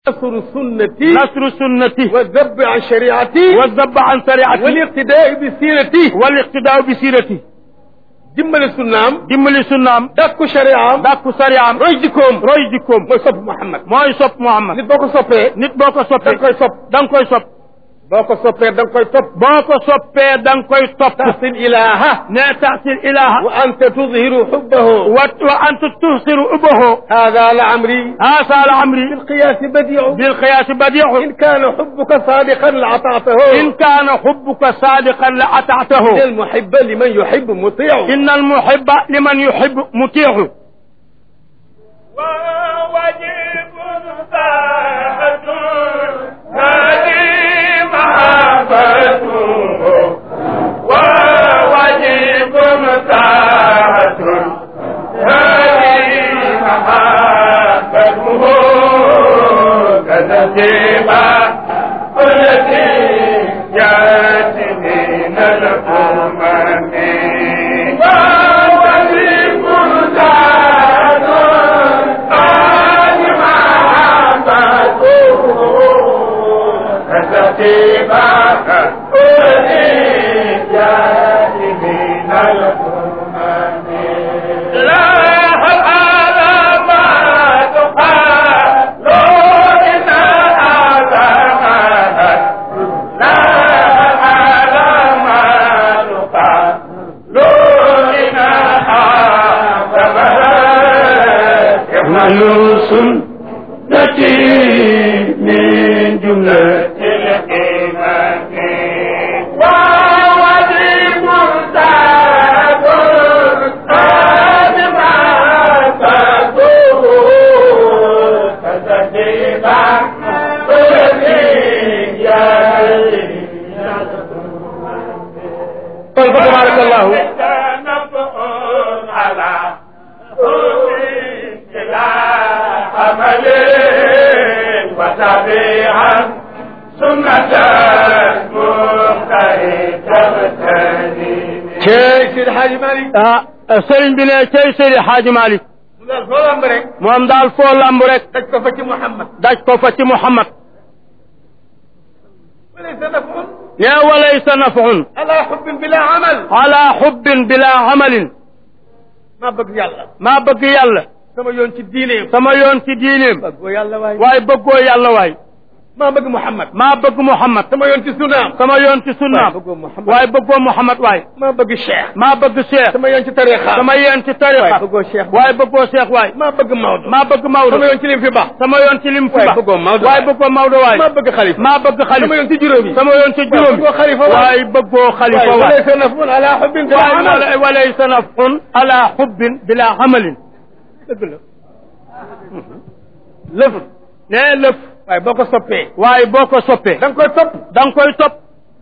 نصر سنتي nasru sunnati والذب عن شريعتي wa zabb an sariati والاقتداء بسيرتي wal iqtidaa bi sirati dimbali sunnaam dimbali sunnaam dàkku shariaam dàkku sariyaam roy jikkoom roy jikkoom mooy sopp Muhammad mooy sopp Muhammad nit boo ko soppee nit boo ko da soppee nga koy sopp da nga koy sopp boo ko soppee da nga koy topp boo ko soppee da nga koy topp taxsil ilaha ne taxsil ilaha wa anta tudhiru xubbahu wa wa anta tuhsiru ubahu hada la amri hasa la amri بالقياس بديع bilqiyaasi badiu إن كان حبك صادقا لأطعته in kaana xubbuka saadiqan la ataatahu إن المحب لمن يحب مطيع inna almuhibba liman yuhibbu mutiixu وواجب ساعة هذه محبته وواجب ساعة هذه محبته كتسيبا التي جاءت من الأمم وواجب ساعة سنتي من جملة الإيمان ووجب سعد قد ما تدور فتجيبا طيب تبارك الله على عمل وتبيعا سنة مختلف تغتني cey Seydi Hadji Malick ah sëriñ bi ne cey Seydi Xaaji Malik mu daal foo lamb rek moom daal foo lamb rek daj ko fa ci Muhammad daj ko fa ci Muhammad walaysa nafun ne walaysa nafun ala xubbin bila amal ala xubbin bila amalin maa bëgg yàlla maa bëgg yàlla sama yoon ci diineem sama yoon ci diineem bëggoo yàlla waay waaye bëggoo yàlla waay maa bëgg Muhammad maa bëgg Muhammad sama yoon ci sunnaam sama yoon ci sunnaam waaye bëggoo Muhammad waaye bëggoo Muhammad waay maa bëgg Cheikh maa bëgg Cheikh sama yoon ci tariqa sama yoon ci tariqa waaye bëggoo Cheikh waaye bëggoo Cheikh waay maa bëgg Maodo maa bëgg Maodo sama yoon ci lim fi baax sama yoon ci lim fi waaye ba bëggoo Maodo waaye bëggoo Maodo waay maa bëgg xalifa maa bëgg sama xalifa yoon ci juróom yi sama yoon ci juróom bëggoo xalifa waay waaye bëggoo xalifa waaye waay walaysa nafun ala xubbin bila waaye amal wala- walaysa nafun ala xubbin bila amalin dëgg la lëf nee lëf waaye boo ko soppee waaye boo ko soppee da nga koy topp da nga koy topp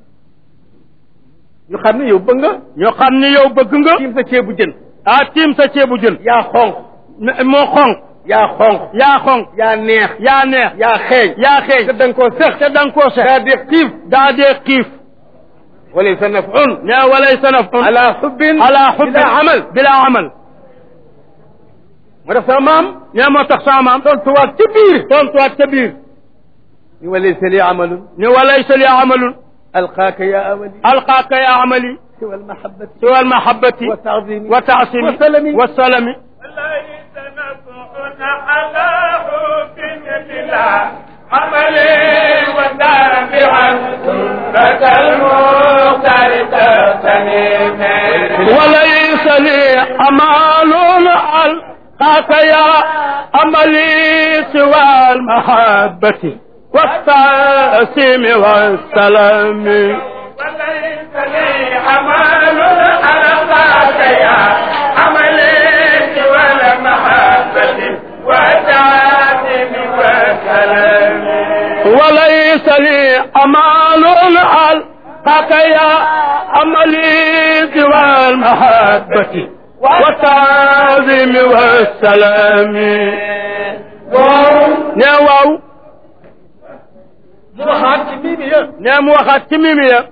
ñu xam ne yow bëgg nga ñu xam ni yow bëgg nga tiim sa ceebu jën ah tiim sa ceebu jën yaa xonq ne- moo xonq yaa xonq yaa xonq yaa neex yaa neex yaa xeeñ yaa xeeñ te da nga koo sex te da nga koo sex daa di xiif daa dee xiif walaysa nafun ne walaysa nafun ala xubbin ala xubbin bila amal bila amal moo def sama maam ne moo tax sama maam tontuwaat ci biir tontuwaat ca biir ni walaysa li amalun ni walaysa li amalun alqaaka ya amali alqaaka ya amali siwa almahabati siwa almahabati wa taadimi wa taasimi wa salami wa salami وليس نفعنا على حب بلا عمل وتابعا سنة المختار تغتنم وليس لي أمال ألقاك يا أملي سوى المحبة والتأسيم والسلام وليس لي عمل ألقاك يا عملي ولا محبة وتعاتم وسلام وليس لي أمال ألقاك يا أملي سوى المحبة والتعظيم والسلام nee waaw mu waxaat ci mii mi yëpp nee mu waxaat ci mimi ya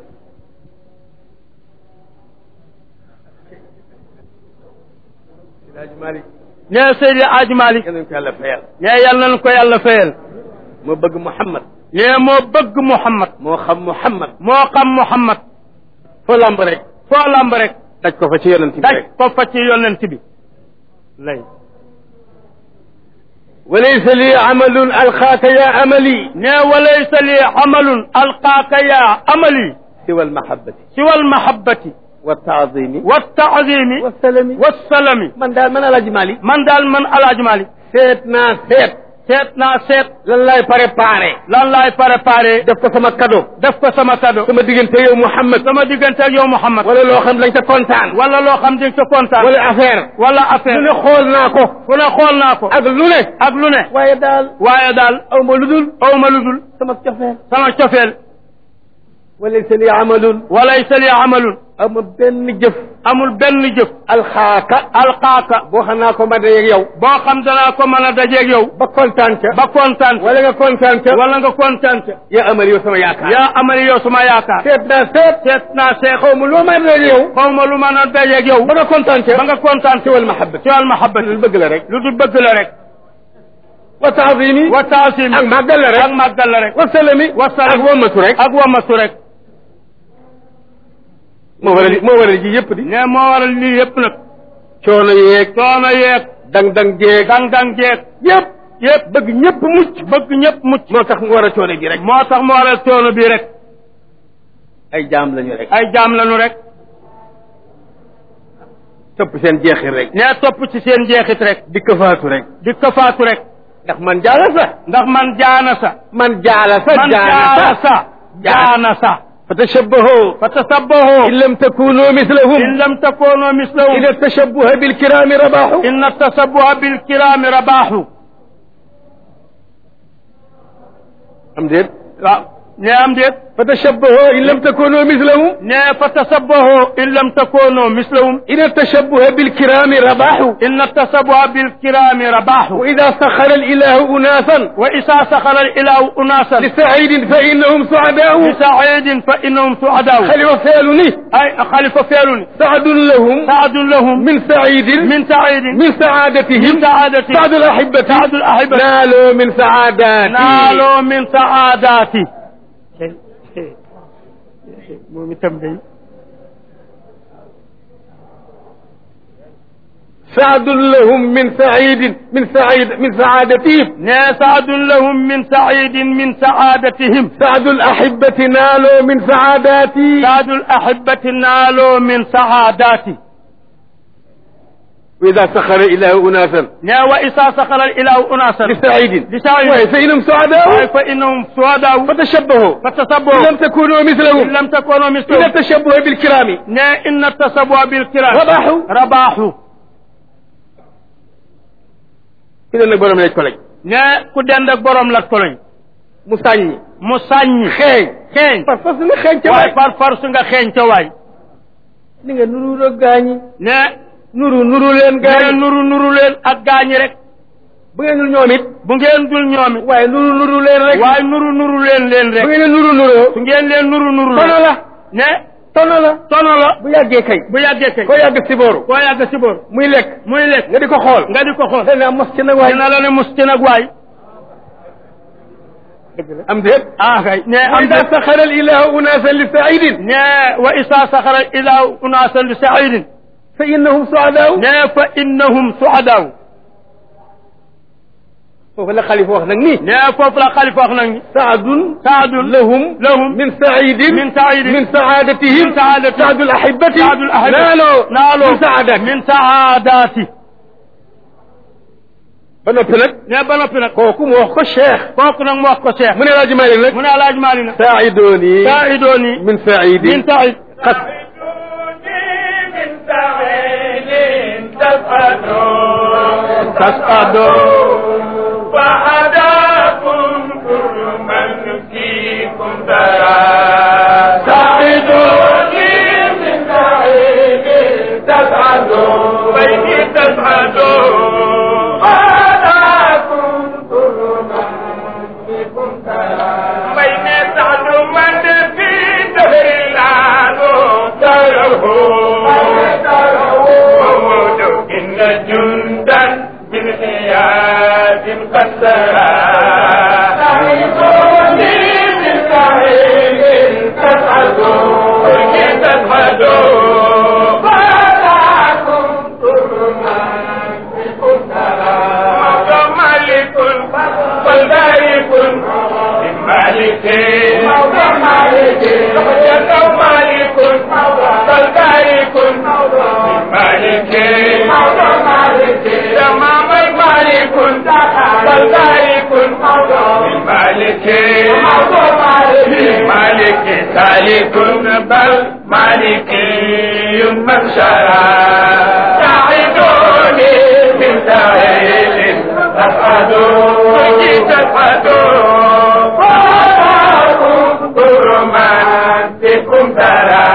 Alaaji Malick nee Seydi Aji Malick yal nañu ko yàlla fayal nee yal nañu ko yàlla fayal moo bëgg Muhammad nee moo bëgg Muhammad moo xam Muhammad moo xam Muhammad foo lamb rek foo lamb rek daj ko fa ci yonent bi daj rek ko fa ci yonent bi lay walaysa li amalun alxaaka ya amali nee walaysa li amalun alqaaka yaa amali siwa almahabati siwa almahabati wa taazimi wa taazimi wa salami wa salami man daal man Alaaji Malik man daal man Alaaji Malik seet naa seet seet naa seet lan laay préparé lan laay préparé def ko sama cadeau def ko sama cadeau sama diggante yow Muhammad sama diggante ak yow Muhammad wala loo xam dañ ca kontaan wala loo xam di ca kontaan wala affaire wala lu affaire ne xool naa ko fu ne xool naa ko ak lu ne ak lu ne waaye daal waaye daal aw ma lu dul aw ma lu dul sama cofeel sama cofeel walaysa li amalun walaysa li amalun aw ma benn jëf amul benn jëf alxaaka alqaaka boo xam naa ko ma dayeeg yow boo xam danaa ko mën a dajeeg yow ba kontaan ca ba kontaan wala nga kontaan ca wala nga kontaan ca yaa amal yow sama yaakaar yaa amali yow suma yaakaar seet naa seet seet naa seet xaw ma loo may dajeeg yow xaw ma lu mën a dajeeg yow ba nga kontaan ca ba nga kontaan ci wal mahabba ci wal mahabbati lu bëgg la rek lu dul bëgg la rek wa taazimi wa taasimi ak màggal la rek ak màggal la rek wa salami wa salami ak womatu rek ak wamatu rek moo waral moo waral ji yëpp di ne moo waral lii yëpp nag coono yeeg coono yeeg dang-dang jeeg dang-dang jeeg yëpp yëpp bëgg ñëpp mucc bëgg ñëpp mucc moo tax mu war a coono ji rek moo tax mu waral coono bi rek ay jaam lañu rek ay jaam lañu rek topp seen jeexit rek ne topp ci seen jeexit rek di këfaatu rek di kafaatu rek ndax man jaala sa ndax man jaana sa man jaala sa man jaana jaana sa sa jaana sa fa tashabbahu fa tasabbahu in lam takunu mislahum in lam takunu mislahum ina tashabbuha bilkirami rabahu inna tasabbuha bilkirami rabahu am déet waaw ne am déet fa tashabbahu in lam takunu mislahum ne fa tasabbahu in lam takunu mislahum ina tashabbuha bilkirami rabahu inna tasabbuha bilkirami rabahu wa ida saxara alilahu unasan wa isa saxara ilahu unasan lisaidin fa innahum suadahu لسعيد فإنهم سعداء xalifa feelu ni أي خليفة فعلني saadun lahum سعد لهم min saidin من سعيد min saadatihim من سعادتي saadu alahibati سعد الأحبة naaloo min saadati نالوا من سعاداتي moom itam day saadun lahum min saidin min said min saadatihim ne سعد لهم من سعيد من سعادتهم saadu alahibati naaloo min saadati سعد الأحبة نالوا من سعاداتي wa ida saxara ilahu unasan ne وإذا سخر الإله أناسا lisaidin لسعيد waaye fa innahum suadaau فإنهم سعداء fatashabbahu in فتصبوا lam takunu mislahum إن لم تكونوا ina مثلهم tashabbuha bilkirami ne إن التصبوا بالكرام rabahu rabaaxu ki ne nag borom lañ ko lañ ne ku dend ak borom la koloñ mu sàññi mu sàññi xeeñ xeeñ par force nga xeeñ ca waaye waay par force nga xeeñ ca waay ni nga nuru rek gaañi ne nuru nuru leen ne gaañi nuru nuru leen ak gaañi rek bu ngeen dul ñoom it bu ngeen dul ñoomi waaye nuru nuru leen rek waaye nuru nuru leen leen bu rek ngeen nuru nuroo su ngeen leen nuru nuru tono la ne tono la tono la bu yàggee kay bu yàggee kay ko yàgg si booru koo yàgg si boor muy lekk muy lekk nga di ko xool nga di ko xool dana mos ci nag waay dina la ne mus ci nag waay am déet ah kay ne wa am ida de saxara al ilahu unasan li saidin ne wa isa saxara ila unaasan li saidin fa innahum suadaau ne fa innahum suadaaw foofu la xalifa wax nag nii ne foofu la xalifa wax nag ni saadun saadun lahum lahum min saidin min saidin min saadatihim min saadatihim saadu alahibati saadul ahibba naaloo naaloo min saadati min saadaati ba noppi nag ne ba noppi nag kooku mu wax ko cheikh kooku nag mu wax ko Cheikh mu ne laaji Malik nag mu ne alaaj maali na saaidoni saidooni min saidin min said xas من سعيد تسعدون تسعدون فهداكم كل من فيكم ترى سعيدوني من سعيد تسعدون بين تسعدون فهداكم كل من فيكم ترى بين سعد من في دهر العالو تره وموت إن جندا من حياة قد سرى مالك موضع مالك يدعو مالك بل بارك مالك موضع مالك تمام مالك بل بارك مالك موضع مالك مالك سالك بل مالك من شرع ساعدوني من سائل تسعدوا تسعدوا فأراكم برمانتكم ترى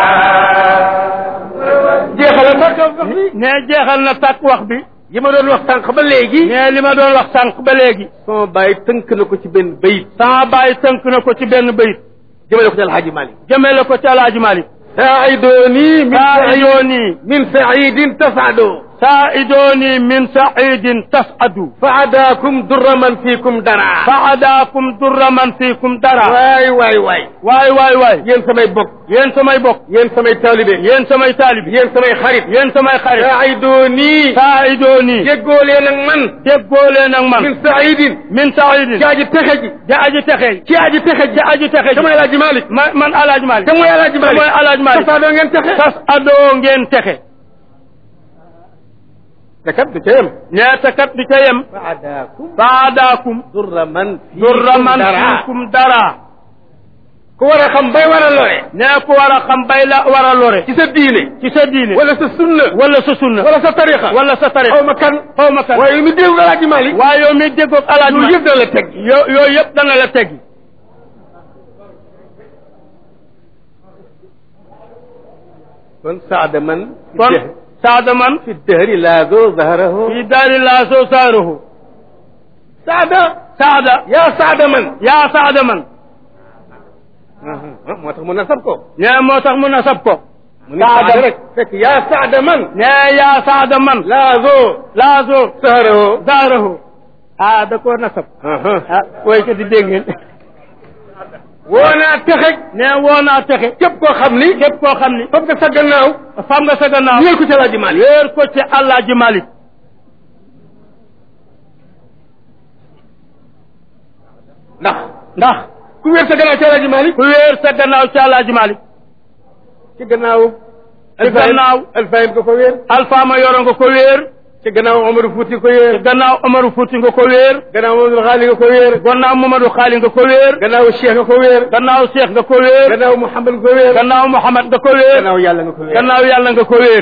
jeexal na sax wax bi ne jeexal na tàkk wax bi yi ma doon wax sànq ba léegi ne li ma doon wax sànq ba léegi sama bàyyi tënk na ko ci benn bayit sama bàyyi tënk na ko ci benn bayit jëmale ko ci alxaaji Malik jëmele ko ci alaaji Malik saaidoni min saa'idooni min saidin tasado saa'idooni min saidin tas'adu faadaakum durra man fiikum dara faadaakum durra man fiikum dara waay waay waay waay waay waay yéen samay bokk yéen samay bokk yéen samay taalibe yéen samay taalibi yéen samay xarit yéen samay xarit saaidoni saa'idooni jéggoo leen ak man déggoo leen ak man min saidin min saidin ci aji texe ji ja aji texe ci aji texe ji ja aji texe te mooy ji alaaji Malik ma man alaaji Malik te mooy alaaji Malik mooy alaaji Malik tasaadoo ngeen texe tas adoo ngeen texe te kat du ca yem nee te kat di ca yem faadaakum faadaakum durra man durra man dara fiikum dara ku war a xam bay war a lore nee ku war a xam bay la war a lore ci sa diine ci sa diine wala sa sunna wala sa sunna wala sa tarixa wala sa tarix xaw ma kan xaw ma kan waaye mi dégg alaaji Malik waaye yow mi déggoog alaaji loolu Malik yëpp dana la teg yo yooyu yëpp dana la teggi kon saada man kon saada man fi dëhri laado zaharahu fi daari laa soo saaruhu saada saada yaa saada man yaa saada man moo tax mu nasab ko nee moo tax mu nasab ko mu ni saada rek fekk yaa saada man nee yaa saada man laado laa soo zaharahu saarahu ah da koo nasab ah way ko di dégg ngeen woo naa texeg nee woo naa texe képp koo xam ni képp koo xam ni fab nga sa gannaaw fam nga sa gannaaw ñeel ko ci alaaji Malik wéer ko ci Alaaji Malik ndax ndax ku wéer sa gannaaw ci alaaji Malik ku wéer sa gannaaw ci Alaaji Malik ci gannaaw ci gannaaw alfayim ko ko wéer alfaama yoro nga ko wéer ci gannaaw Omarou Fouti ko ci wéer gannaaw Omaru Fuuti nga ko wéer gannaaw Mamadou Xaali nga ko wéer gannaaw Mamadou Xaali nga ko wéer gannaaw Cheikh nga ko wéer gannaaw Cheikh nga ko wéer gannaaw Mouhamad nga ko wéer gannaaw Muhammad nga ko wéer gannaaw yàlla nga ko wéer gannaaw yàlla nga ko wéer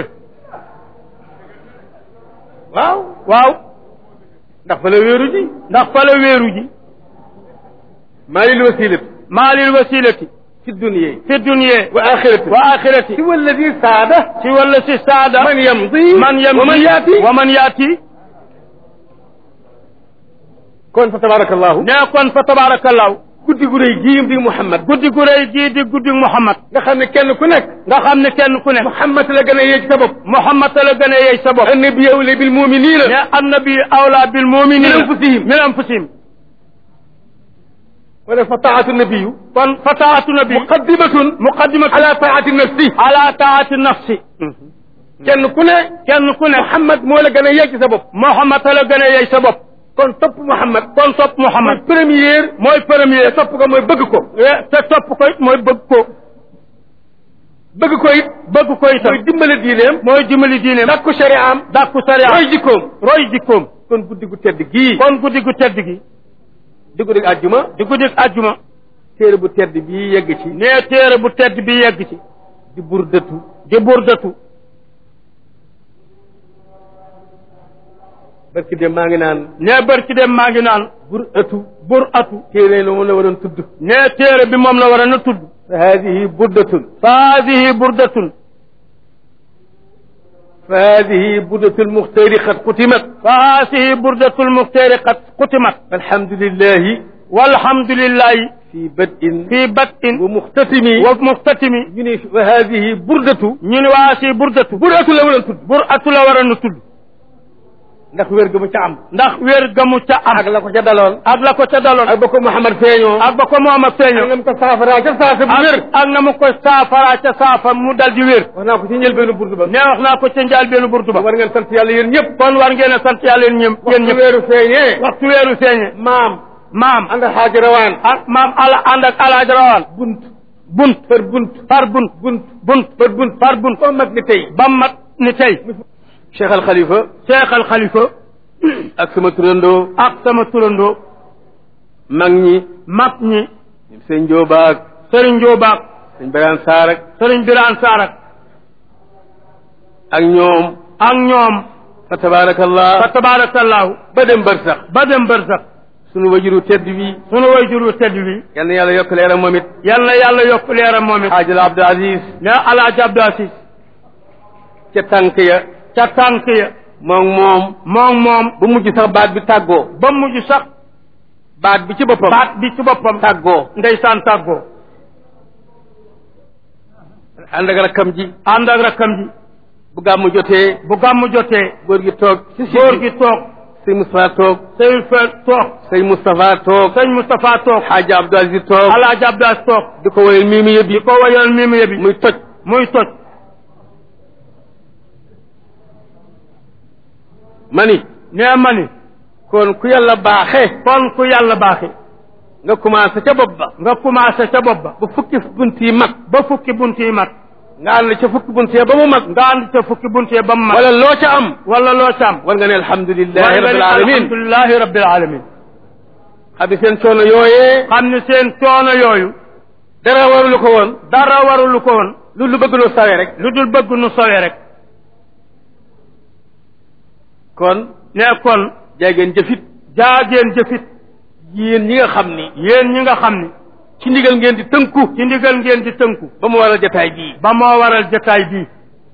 waaw waaw ndax fa la wéeru ji ndax fa la wéeru ji maa lil wasilat maalil wasilati fi dunya fi dunya wa axirati wa axirati si walladi saada ci walla si saada man yamdi man yamdi wa man yaati wa man yaati kon fa tabarakallahu nee kon fa tabarakallahu guddi gu rëy gii di Muhammad guddi gu rëy gii di guddi Muhammad nga xam ne kenn ku nekk nga xam ne kenn ku ne Muhammad la gën a yéeg sa bopp Muhammad la gën a yey sa bopp annabi awla bil muminina ne annabi awla bil muminina min anfusihim min anfusihim wala fa taatu nabiyu kon fa taatu nabi muqaddimatun muqaddimatu ala taati nafsi ala taati nafsi kenn ku ne kenn ku ne Muhammad moo la gën a yéeg sa bopp Muhammad la gën a yey sa bopp kon topp Muhammad kon topp Muhammad mooy première mooy premier topp ko mooy bëgg ko te topp ko it mooy bëgg ko bëgg ko it bëgg ko itam mooy dimbale diineem mooy dimbali diineem dakku shari'am dàkku sariya roy jikkoom roy jikkoom kon guddi gu tedd gii kon guddi gu tedd gi di guddi àjjuma di guddi àjjuma téere bu tedd bii yegg ci nee téere bu tedd bi yegg ci di burdatu di burdatu barki de maa ngi naan nee barki dem maa ngi naan bur atu bur atu téere la moom la waroon tudd nee téere bi moom la war a na tudd fa hadihi burdatun fa hadihi burdatun fa hadihi burdatul muxtari qad xutimat fa hadihi burdatul muxtaari qad xutimat alhamdulillahi walhamdulillahi fi bad'in fi batin wa muxtatimi wa muxtatimi ñu ni fa hadihi burdatu ñu ne waa si burdatu bur atu la waroon tudd bur atu la war a na tudd ndax wér ga mu ca am ndax wér gamu ca am ak la ko ca daloon ak la ko ca daloon ak ba ko Muhammad feeñoo ak ba ko moom ak ak feeñoo ngam ko saafara ca saasa bu wér ak ak na mu ko saafara ca saafa mu dal di wér wax naa ko ci njëlbeenu burdu ba nee wax naa ko ca njaal benn burtu ba war ngeen sant yàlla yéen ñëpp kon war ngeen a sant yàlla yéen ñëpp yéen waxtu ñëpp weeru feeñee waxtu weeru feeñe maam maam ànd ak xaaji rawaan ak maam ala ànd ak alaaji rawaan bunt bunt par bunt par bunt bunt bunt par bunt par bunt ba mag ni tey ba mat ni tey cheikh al xalifa cheikh al xalifa ak sama turandoo ak sama turandoo mag ñi mag ñi sëñ Njóobaak sëriñ Njóobaak sëñ Biraan Saar ak sëriñ Biraan Saarak ak ñoom ak ñoom fa tabaarakallah fa tabaarakallaahu ba dem bër sax ba dem bër sax sunu wajuru tedd bi sunu wayjur wu tedd bi yal na yàlla yokk leeram moom it yal na yàlla yokk leeram moom it xaajal Abdul Aziz ne alaaji Abdou Aziz ca tànk ya ca tànk ya moom moom moom moom bu mujj sax baat bi tàggoo ba mujj sax baat bi ci boppam baat bi ci boppam tàggoo ndeysaan tàggoo ànd ak rakkam ji ànd ak rakkam ji bu gàmmu jotee bu gàmmu jotee góor gi toog ci si góor gi toog sëñ Moustapha toog sëñ Fa toog sëñ Moustapha toog sëñ Moustapha toog xaaji Abdul Aziz toog alaaji Abdou Aziz toog di ko woyal mii mi yëpp di ko wayal mii mu yëbi muy toj muy toj mani nee ma ni kon ku yàlla baaxee kon ku yàlla baaxi nga commencé ca bopp ba nga commencé ca bopp ba ba fukki bunt yi mag ba fukki bunt yi mat nga ànd ca fukki bunt yi ba mu mag nga ànd ca fukki bunt yi ba mu mat wala loo ca am wala loo ca am war nga ne alhamdulilahi war nga rabbil ni alamin alhamdulilahi rabbil alamin xam ne seen coono yooyee xam ni seen coono yooyu dara warulu ko woon dara warulu ko woon lu lu bëgg loo sawee rek lu dul bëgg nu sowe rek kon ne kon jaageen jëfit jaageen jëfit yéen ñi nga xam ni yéen ñi nga xam ni ci ndigal ngeen di tënku ci ndigal ngeen di tënku ba mu waral jataay bii ba moo waral jotaay bii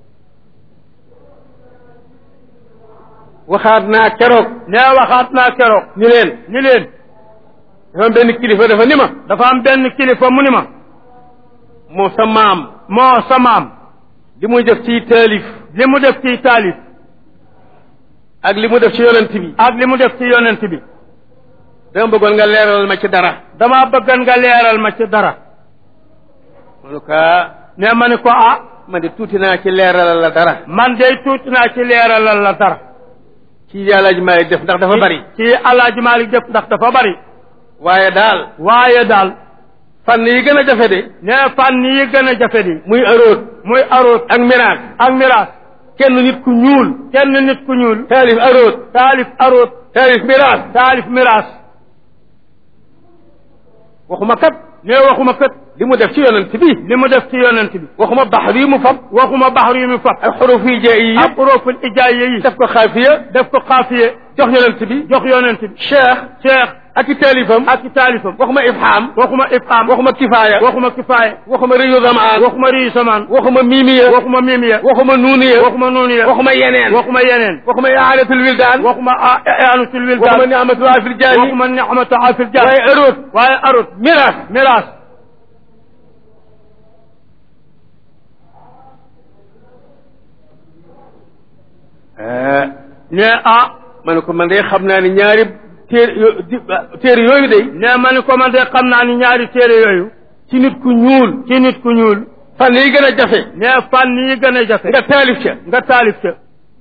waxaat naa keroog ne waxaat naa keroog ni leen ni leen dafa am benn kilifa dafa ni ma dafa am benn kilifa mu ni ma moo sa maam moo sa maam li muy def ci taalif li mu def ci taalif ak li mu def ci yonent bi ak li mu def ci yonent bi dama bëggoon nga leeralal ma ci dara dama bëggan nga leeral ma ci dara ma ne ko ah ne ma ni ko ah man de tuuti naa ci leeralal la dara man day tuuti naa ci leeralal la dara ci yàlla ji may def ndax dafa bari ci alaaji Malik def ndax dafa bari waaye daal waaye daal fànn yi gën a jafe de ne fànn yi gën a jafe di muy aroot muy aroot ak miraas ak miraas kenn nit ku ñuul kenn nit ku ñuul taalif aroot taalif aroot taalif miraas taalif miraas waxuma kat ne waxuma kët li mu def ci yonent bi li mu def ci yonent bi waxuma baxar yi mu fab waxuma baxru yi mu fab ak xuruf yi jee yi ak yëpp uruful ijaaya yi def ko xaafiya def ko xaafiye jox yonent bi jox yonent bi cheikh cheikh ak i taalifam ak i taalifam waxuma ifham waxuma ifham waxuma kifaaya waxuma kifaaya waxuma riyu zamaan waxuma riyu samaan waxuma miimiya waxuma mimiya waxuma nuuniya waxuma nuuniya waxuma yeneen waxuma yeneen waxuma iaadatul wildaan waxuma aanutul waxuma wildaan niamatul afil jaani waxuma nicmatu afil jaan waaye aroot waaye arut miraas miraas ne ah ma ne ko man de xam naa ni ñaari téer yo- di- téere yooyu de ne ma ni ko man de xam naa ni ñaari téere yooyu ci nit ku ñuul ci nit ku ñuul fan yi gën a jafe ne fànn yi gën a jafe nga taalif ca nga taalif ca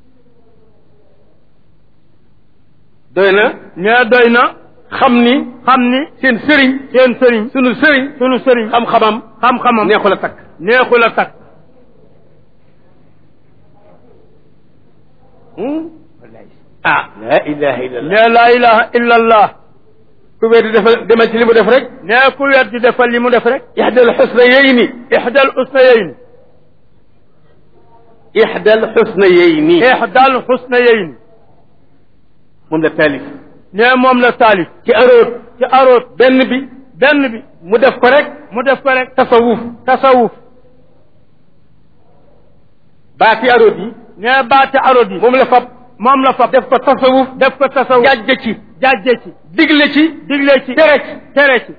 doy na ne doy na xam ni xam ni seen sëriñ seen sëriñ sunu sëriñ sunu sëriñ xam-xamam xam-xamam neexul a takk neexul a takk ah la ilaha illallah ne laa ilaha illa allah ku weddi defal demal ci li mu def rek ne ku wet di defal li mu def rek ixdal xusnayayni ixdal usnayeyn ixdal xusnayayni ixdal xusnayeyn moom la taalif ne moom la taalif ci aroot ci aroot benn bi benn bi mu def ko rek mu def ko rek tasawuf tasawuf baati aroot yi ne baati aroot yi moom la fab moom la fab def ko tasawuf def ko tasawuf jàjj ci jàjje ci digle ci digle ci tere ci tere ci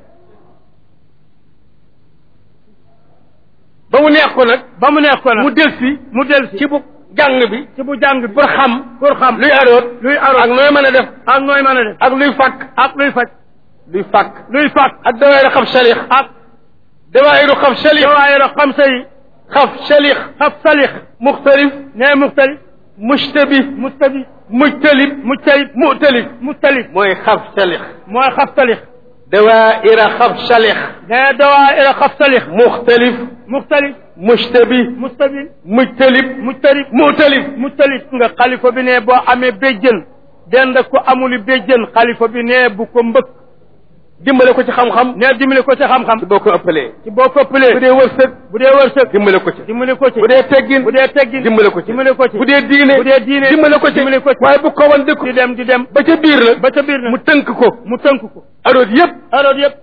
ba mu neex ko nag ba mu nekk ko nag mu del si mu del si ci bu jàng bi ci bu jàng bi pour xam pour xam luy aroot luy ak aroot nooy mën a def ak nooy mën a def ak luy fàkk ak luy faj luy fàkk luy fàkk ak dawaayiru xaf salix ak dawaayiru xaf salix dawaayira xamsa yi xaf salix xaf salix muxtarif ne muxtalif mushtabi mustabi mujtalib mujtalib mu'talib mutalib mooy xaf salix mooy xaftalix dawaira xaf salix ne dawaira xaftalix muxtalif muxtalif mushtabi mustabil mujtalib mujtalib mu'talib mutalib nga xalifa bi ne boo amee béjjën dend ko amuli béjjën xalifa bi ne bu ko mbëkk dimbale ko ci xam-xam ne dimbali ko ci xam-xam boo ko ëppalee ci boo koppalee bu dee wërsëg bu dee wërsëg dimbale ko ci dimbali ko ci bu dee teggin bu dee teggin dimbale ko ci dimbali ko ci bu dee diine bu dee diine dimbale ko ci dimbali ko ci waaye bu ko wan dëkku di dem di dem ba ca biir la ba ca biir na mu tënk ko mu tënk ko aroot yëpp alors yëpp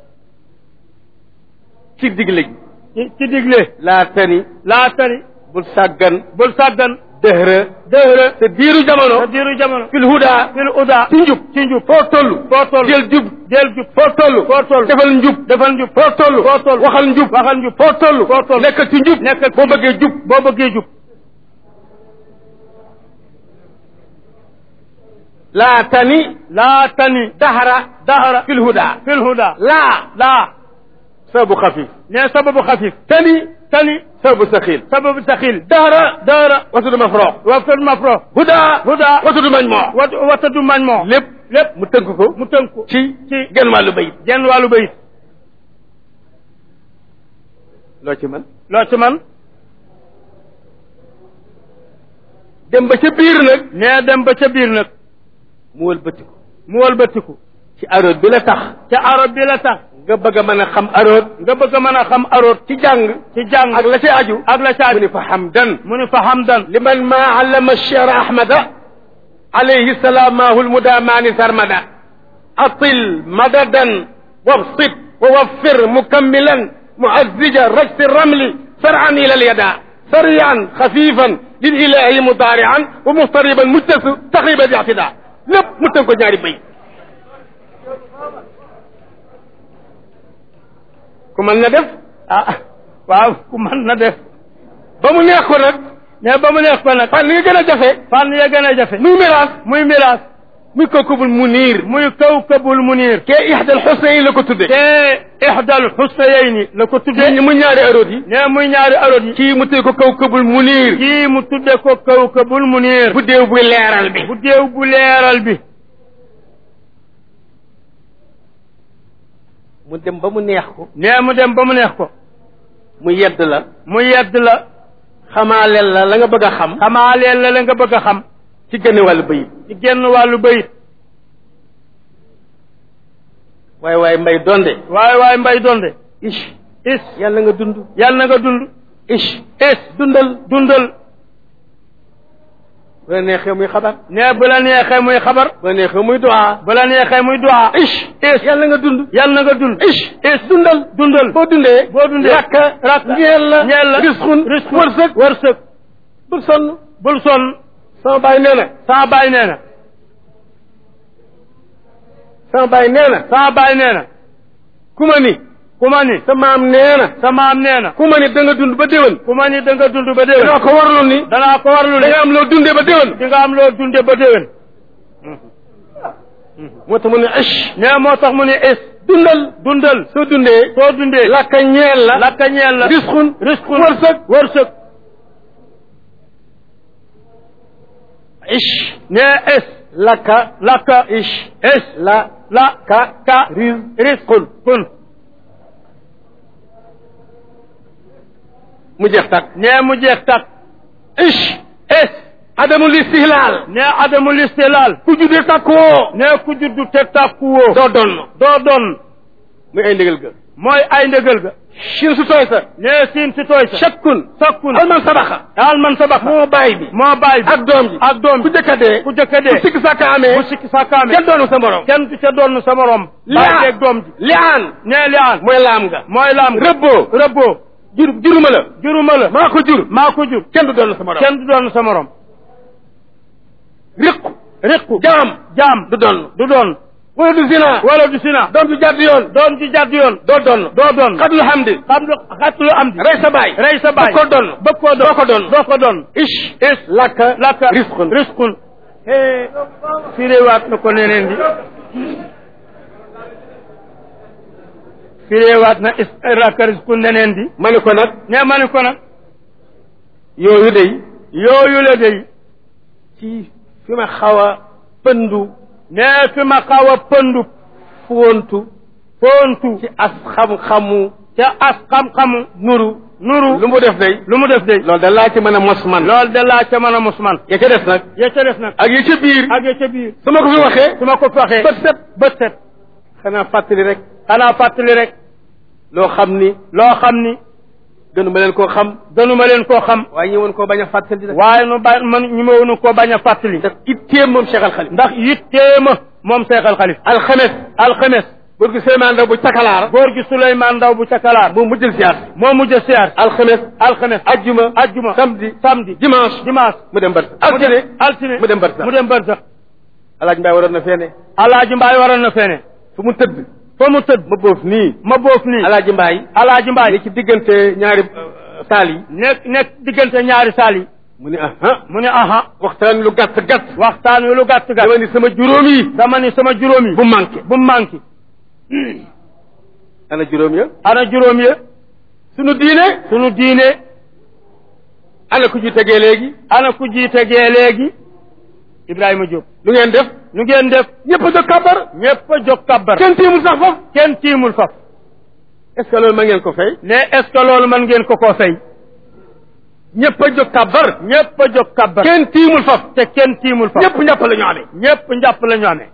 ci digle gi ci ci digle laa tani laa tari bul sàggan bul sàggan dëhra dëhra te diiru sa jamono diiru jamono fil huda fil uda ci njub ci njub foo toll foo toll jël jub del jub foo toll foo toll defal njub defal njub foo toll foo toll waxal njub waxal njub foo toll foo toll nekkal ci njub nekkal boo bëggee jub boo bëggee jub laa tani laa tani dahra dahara fil huda fil huda laa laa sabu xafif ne sababu xafif tani tani sabu saxil sababu saxil dahra dahara wasudu mafrox waftul mafro huda huda wasudu majmoo wat watadu mañ moo lépp lépp mu tënk ko mu tënk ko ci ci genn wàllu bayit genn wàllu bayit loo ci man loo ci man dem ba ca biir nag nee dem ba ca biir nag mu wëlbati ko mu wëlbatiku ci aroot bi la tax ca arab bi la tax nga bëgg a mën a xam aroot nga bëgg a mën a xam aroot ci jàng ci jàng ak la ci aju ak la mu caaj ni fa hamdan mu ni fa hamdan liman ma allama الشعر أحمد عليه سلامه المدامان سرمدا أطل مددا وابسط ووفر مكملا معزج رجس الرمل فرعا إلى اليدا سريعا خفيفا للإله مضارعا ومضطربا مجتس تقريبا الاعتداء lépp mu tënk ko ñaari bay ku mën na def ah waaw ku mën na def ba mu neex ko nag ne ba mu neex ko nag fan li nga gën a jafe fànn ya gën a jafe muy miraas muy miraas muy kawkabul muniir muy kawkabul munir kee ixdal xusnayn la ko tudde te ixdal xusnayayni la ko tudde mu ñaari aroot yi ne muy ñaari arot yi kii mu tudde ko kawkabul muniir kii mu tudde ko kawkabul munir bu déew buy leeral bi bu déew bu leeral bi mu dem ba mu neex ko ne mu dem ba mu neex ko mu yedd la mu yedd la xamaaleel la la nga bëgg a xam xamaaleel la la nga bëgg a xam ci gën wàllu bayit ci genn wàllu bayit waaye waaye mbay donde waaye waaye mbay donde ish is yàlla nga dund yàlla na nga dund ish is dundal dundal bu la neexee muy xabar ne bu la neexee muy xabar bu la neexee muy duwaa bu la neexee muy duwaa ish is yàlla nga dund yàlla na nga dund ish is dundal dundal boo dundee boo dundee rakka rakka ñeel la ñeel la risqun risqun wërsëg wërsëg bul sonn bul sonn sama baay nee na sama baay nee na sama baay nee na sama baay nee na ku ma ni ku ma ni sa maam nee na sa maam nee na ku ma ni da nga dund ba déwén ku ma ni da nga dund ba déwén danaa ko warlu ni danaa ko warlu da ne nga am loo dundee ba déwén di nga am loo dunde ba déwén moo tax mu ne ish nee moo tax mu ne is dundal dundal soo dundee soo dundee lakka ñeel la lakka ñeel la risqun risqun wërsëg wërsëg ish nee is lakka lakka ish is la la ka ka riz risqun kun mu jeex tak nee mu jeex tak ish is adamul istihlaal nee adamul istilaal ku juddee takkoo nee ku juddu te tàkkuwoo doo donn doo doon muy ay ndigal ga mooy ay ndëgal ga shin su tooy sa nee siin si tooy sa shakkun sakkun alman sabaxa daal man sabaxa moo baay bi moo baay bi ak doom ji ak doom ku jëkka dee ku jëkk a dee ku sikk sàkka amee bu sikki sàkkaame kenn doonu sa morom kenn du ca doon sa morom baay beeg doom ji liaan nee li aan mooy laam nga mooy laam ga rëbboo rëbboo jur juruma la juruma la maa ko jur maa ko jur kenn du doon sa morom kenn du doon sa morom riqu riqu jaam jaam du doon du doon wala du zina wala du sina doom du jàdd yoon doom ji jàdd yoon doo doon doo doon xadul hamdi xam lu xatlu am di rey sa baay rey sa baay bëgg ko doon bëgg koo doon doo ko doon doo ko doon ish is lakka lakka risqun risqun hee firéewaat na ko neneen di firéewaat na is lakka risqun neneen di ma ne ko nag ne ma ni ko nag yooyu day yooyu la day ci fi ma xaw a pëndu nee fi ma xaw a pëndu foontu foontu ci as xam-xamu ca as xam-xamu nuru nuru lu mu def day lu mu def de loolu da laa ci mën a mos man loolu de laa ca mën a mus man ya ca des nag ya ca des nag ak ya ca biir ak ya ca biir su ma ko fi waxee su ma ko waxee bët set bët set xanaa fàttali rek xanaa fàttali rek loo xam ni loo xam ni gënu ma leen koo xam gënuma leen koo xam waaye ñi woon koo bañ a fàttali rek waaye nu ba man ñu ma wonu koo bañ a fàttali ndax itteem moom Cheikh Al Khalif ndax yitteema moom seexal xalif alxames alxames góor gi Souleymane Ndaw bu cakalaar góor gi Souleymane Ndaw bu cakalaar moom mujjël siyaar moo mujj a siyaar alxames alxames ajjuma ajjuma samedi samedi dimanche dimanche mu dem barsa mu dem altine altine mu dem barsa mu dem barsax alaaj mbaay waroon na feene alaaji mbaay waroon na feene fu mu tëdd fa mu tëdd ma boof nii ma boof nii alaaji mbaay alaaji mbaay li ci diggante ñaari euh, saal yi nekk nekk diggante ñaari saal yi mu ni aha mu ne aha waxtaan lu gàtt gàtt waxtaan wi lu gàtt gàtt dama ni sama juróom yi dama ni sama juróom yi bu manqué bu mu manqué ana juróom ya ana juróom ya sunu diine sunu diine ana ku ji tegee léegi ana ku jiite gee léegi Ibrahima Diop lu ngeen def nu ngeen def ñëpp a jóg kàbbar ñépp a jóg kabbar kenn tiimul sax foofu kenn tiimul faf est ce que loolu ma ngeen ko fay ne est ce que loolu mën ngeen ko koo fay ñëpp a jóg kàbbar ñépp a jóg kabbar kenn tiimul faf te kenn tiimul faf ñëpp ñàpp la ñu amee ñépp njàpp la ñu amee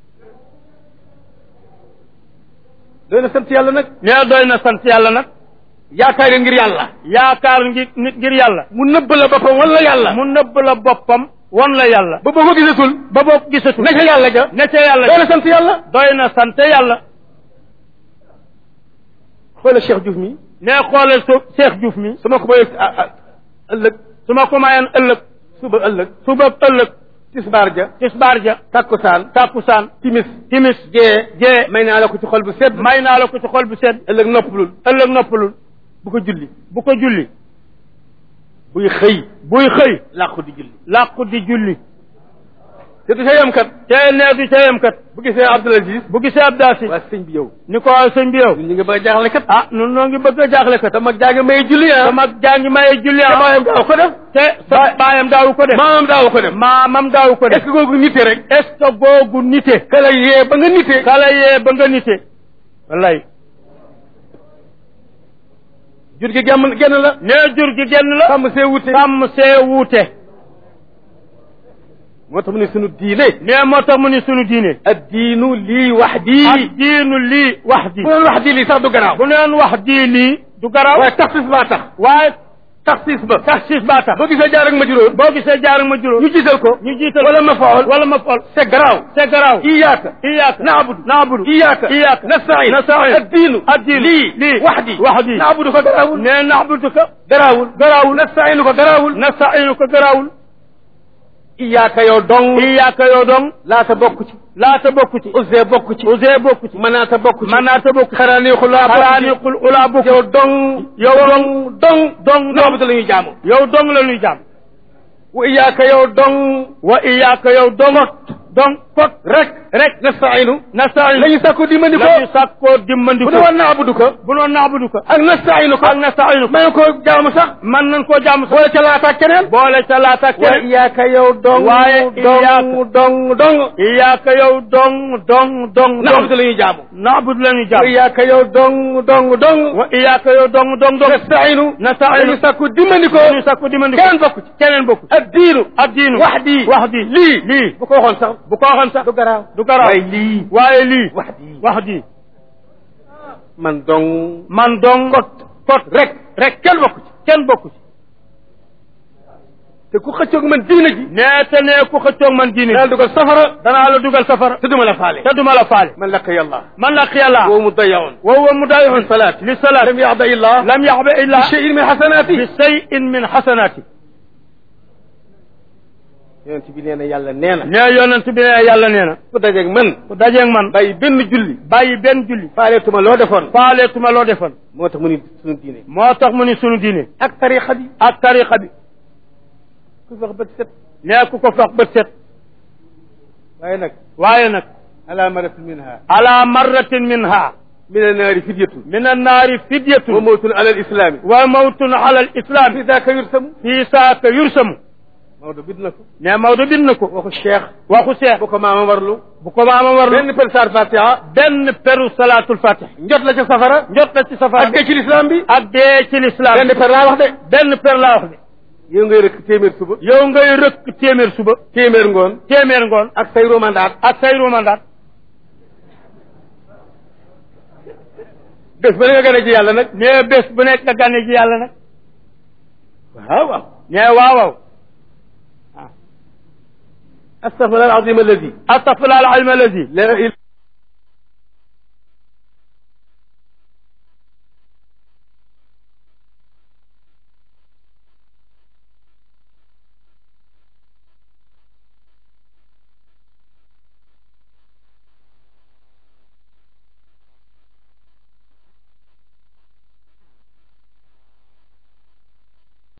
doy na sant yàlla nag ne doy na sant yàlla nag yaakaar ngir yàlla yaakaar ngi nit ngir yàlla mu nëbb la boppam wala yàlla mu nëbb la boppam won la yàlla ba boo ko gisatul ba boo gisatu ne ca yàlla ja ne ca yàlla doy na sant yàlla doy na sant yàlla xoola Cheikh Diouf mi ne xoolal su Cheikh Diouf mi su ma ko mayee ah ah ëllëg su ma ko mayoon ëllëg suba ëllëg suba ëllëg tisbaar ja tisbaar ja takkusaan tàkkusaan timis timis gee gee may naa la ko ci xol bu sedd may naa la ko ci xol bu sedd ëllëg noppalul ëllëg noppalul bu ko julli bu ko julli buy xëy buy xëy làqu di julli làqu di julli te du ca yem kat te nee du ca yem kat bu gisee Abdul Aziz bu gisee ab daasi waa sëñ bi yow ni ko waaw sëñ bi yow ñun ñu ngi bëgg a jaaxle kat ah nun noo ngi bëgg a jaaxle kat te mag jaa may julli ah sama jàngi maye julli te ah baayam daaw ko def te sa baayam daawu ko def maamam daaw ko def maamam daawu ko est def ce que googu nite rek est ce que googu nite kala yee ba nga nite kala yee ba nga nite wallaay jur gi gàmm genn la nee jur gi genn la sàmm see wute sàmm see wuute moo tax mu ne sunu diine nee moo tax mu ni sunu diine ad diinu lii wax ak dii diinu lii wax ji bu doon wax di lii sax du garaaw bu neen wax di lii du garaaw waaye taxsis baa tax waaye taxsis ba taxsis baa tax boo gisee jaar ak ma juróom boo gisee jaar ma juróom ñu jiital ko ñu jiital wala ma faol wala ma fol c'est garaaw c'est garaaw iyaaka iyaaka naabudu naabudu iyaaka iyaaka nastain nastain ad diinu ad diinu lii lii wax di wax di naabudu ko garaawul nee naabuduka garaawul garaawul nastainu ko garaawul nastainu ko garaawul iyaaka yow dong iyaaka yow dong laata bokk ci laata bokku ci use bokk ci use bokku ci manaata bokk ci manaata bokku ci xaraaniixu laa bokk ci xaraaniqul ulaa bokku yow dong yow dong dong dong naabudu la ñuy jaamu yow dong la ñuy jaam wa iyaaka yow dong wa iyaaka yow dong dong kot rek rek nastainu nastainu la ñu sàkku dimbali ko la ñu sàkkoo dimbandi bu ko ne woon naabudu ko bu noon naabudu ko ak nastainu ko ak nastainu ko may ko jaamu sax man nañ koo jaam sax boole ca laata keneen boole ca laata wa keneen iyaaka yow dong waaye dong iyaaka- dong dong iyaaka yow dong dong dong naabudu la ñuy jaamu naabudu la ñuy wa jaam iyaaka yow dong dong dong wa iyaaka yow dong dong dong nastainu nastainu la ñu sàkku dimbali ko ñu sàkku dimbandi ko keneen bokk ci keneen bokku ak diinu ak diinu wax di wax di lii lii bu ko waxoon sax bu ko waxoon sax du garaaw du garaaw waaye lii waaye lii wax di wax di man dong man dong kot kot rek rek kenn bokku ci kenn bokku ci te ku xëccoog man diina ji nee te nee ku xëccoog man diine daal dugal safara danaa la dugal safara te duma la faale te duma la faale man laka yàlla man la xiyala wa mudayaun wa huwa mudayihun salaat li salaat lam yaxda illah lam yaxba illa bi cheyin min xasanaati bi shay'in min xasanaati yonent bi nee na yàlla nee na nee yonent bi ne yàlla nee na ku dajeeg man ku dajeeg man bàyyi benn julli bàyyi benn julli faaleetuma loo defoon faaleetuma loo defoon moo tax mu ni sunu diine moo tax mu ni sunu diine ak tariqa bi ak tariqa bi ku wax bët set nee ku ko fax bët set waaye nag waaye nag ala maratin minha ala marratin minha min annaari fidyatun min annaari wa fidyatun mawtun ala alislami wa mawtun ala alislami fi daaka yursamu fi saaka yursamu Maodo bind na ko ne Maodo bind na ko waxu cheikh waxu seex bu ko maama warlu bu ko maama war benn per saar fatiha benn peru salaatul fatih njot la ca safara njot na ci safara ak dee ci lislaam bi ak dee ci lislaam benn per laa wax de benn per laa wax de yow ngay rëkk téeméer suba yow ngay rëkk téeméer suba téeméer ngoon téeméer ngoon ak say romandaat ak say romandaat bés ba ne nga gën a ji yàlla nag ne bés bu nekk nga gane ji yàlla nag waaw waaw ne waaw waaw astaghfirullah al azim alladi astaghfirullah al alim alladi la